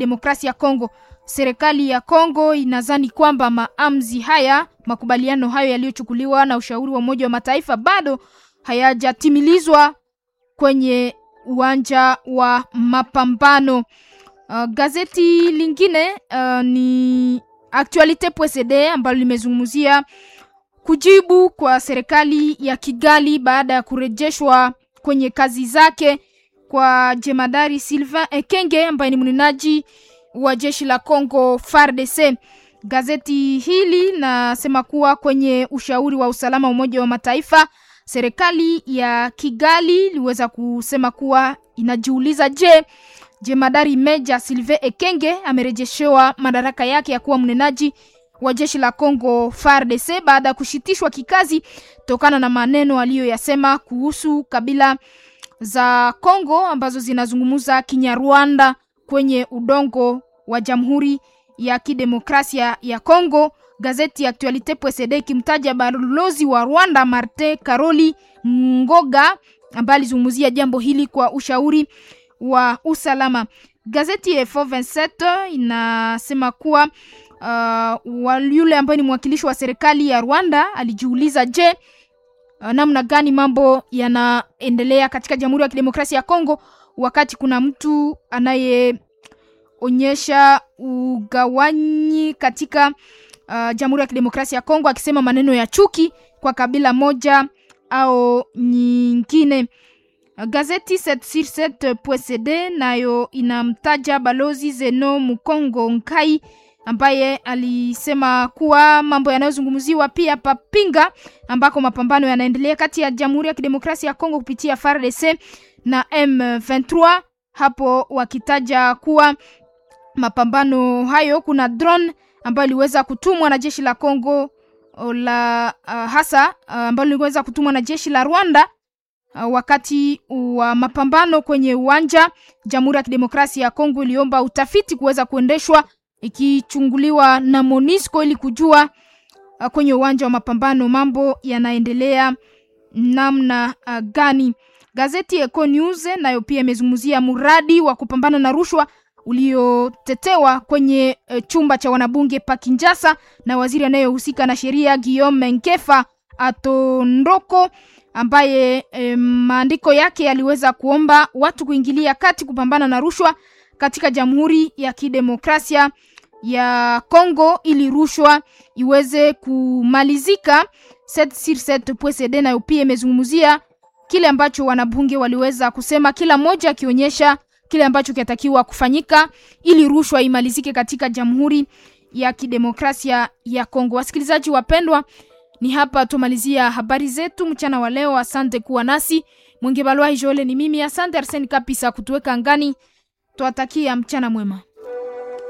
Kidemokrasia ya Kongo. Serikali ya Kongo inadhani kwamba maamuzi haya, makubaliano hayo yaliyochukuliwa na ushauri wa Umoja wa Mataifa bado hayajatimilizwa kwenye uwanja wa mapambano. Uh, gazeti lingine uh, ni Actualite.cd ambalo limezungumzia kujibu kwa serikali ya Kigali baada ya kurejeshwa kwenye kazi zake kwa jemadari Sylvain Ekenge ambaye ni mnenaji wa jeshi la Congo FARDC. Gazeti hili nasema kuwa kwenye ushauri wa usalama wa Umoja wa Mataifa, serikali ya Kigali iliweza kusema kuwa inajiuliza, je, jemadari Meja Sylvain Ekenge amerejeshewa madaraka yake ya kuwa mnenaji wa jeshi la Congo FARDC baada ya kushitishwa kikazi tokana na maneno aliyoyasema kuhusu kabila za Congo ambazo zinazungumza Kinyarwanda kwenye udongo wa Jamhuri ya Kidemokrasia ya Congo. Gazeti ya Actualite.cd ikimtaja balozi wa Rwanda Martin Karoli Ngoga ambaye alizungumzia jambo hili kwa ushauri wa usalama. Gazeti ya F27 inasema kuwa uh, yule ambaye ni mwakilishi wa serikali ya Rwanda alijiuliza, je, uh, namna gani mambo yanaendelea katika Jamhuri ya Kidemokrasia ya Kongo wakati kuna mtu anayeonyesha ugawanyi katika uh, Jamhuri ya Kidemokrasia ya Kongo akisema maneno ya chuki kwa kabila moja au nyingine. Gazeti 7sur7.cd nayo inamtaja balozi Zeno Mukongo Nkai ambaye alisema kuwa mambo yanayozungumziwa pia papinga ambako mapambano yanaendelea kati ya Jamhuri ya Kidemokrasia ya Kongo kupitia FARDC na M23, hapo wakitaja kuwa mapambano hayo kuna drone ambayo iliweza kutumwa na jeshi la Kongo la uh, hasa uh, ambayo iliweza kutumwa na jeshi la Rwanda Uh, wakati wa mapambano kwenye uwanja. Jamhuri ya Kidemokrasia ya Kongo iliomba utafiti kuweza kuendeshwa ikichunguliwa na Monisco ili kujua uh, kwenye uwanja wa mapambano mambo yanaendelea namna uh, gani. Gazeti Eco News nayo pia imezungumzia mradi wa kupambana na rushwa uliotetewa kwenye uh, chumba cha wanabunge pa Kinshasa na waziri anayehusika na sheria Guillaume Nkefa Atondoko ambaye e, maandiko yake yaliweza kuomba watu kuingilia kati kupambana na rushwa katika Jamhuri ya Kidemokrasia ya Kongo ili rushwa iweze kumalizika. 7sur7.cd nayo pia imezungumzia kile ambacho wanabunge waliweza kusema, kila mmoja akionyesha kile ambacho kinatakiwa kufanyika ili rushwa imalizike katika Jamhuri ya Kidemokrasia ya Kongo. Wasikilizaji wapendwa, ni hapa tumalizia habari zetu mchana wa leo. Asante kuwa nasi. Mwingi Balwa Jole ni mimi. Asante Arseni Kapisa kutuweka angani. Twatakia mchana mwema.